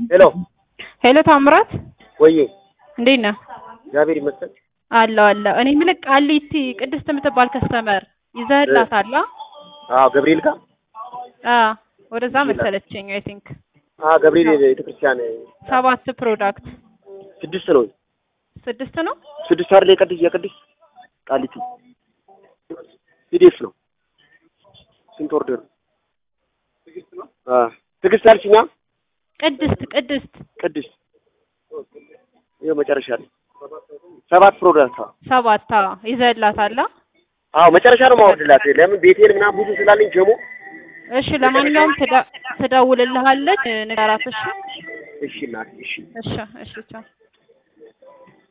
ሄሎ ሄሎ ታምራት ወዬ እንዴት ነህ? እግዚአብሔር ይመስገን። አለሁ አለሁ። እኔ የምልህ ቃሊቲ ቅድስት የምትባል ከስተመር ይዘህላታል? አዎ ገብርኤል ጋር አዎ ወደዛ መሰለችኝ። አይ ቲንክ አዎ ገብርኤል ቤተክርስቲያን ሰባት ፕሮዳክት ስድስት ነው ስድስት ነው። ስድስት አይደል? የቅድስት የቅድስት ቃሊቲ ፒዲኤፍ ነው። ስንት ኦርደር ነው? አዎ ትዕግስት አልሽኛ? ቅድስት ቅድስት ቅድስት ይኸው መጨረሻ ላይ ሰባት ፕሮዳክት አዎ ሰባት አዎ ይዘህላታል? አዎ መጨረሻ ነው ማወርድላት። ለምን ቤቴል ምናምን ብዙ ስላለኝ ጀሞ እሺ ለማንኛውም ትዳ- ትደውልልሃለች ንገራት። እሺ እሺ እናቴ እሺ እሺ እሺ ቻው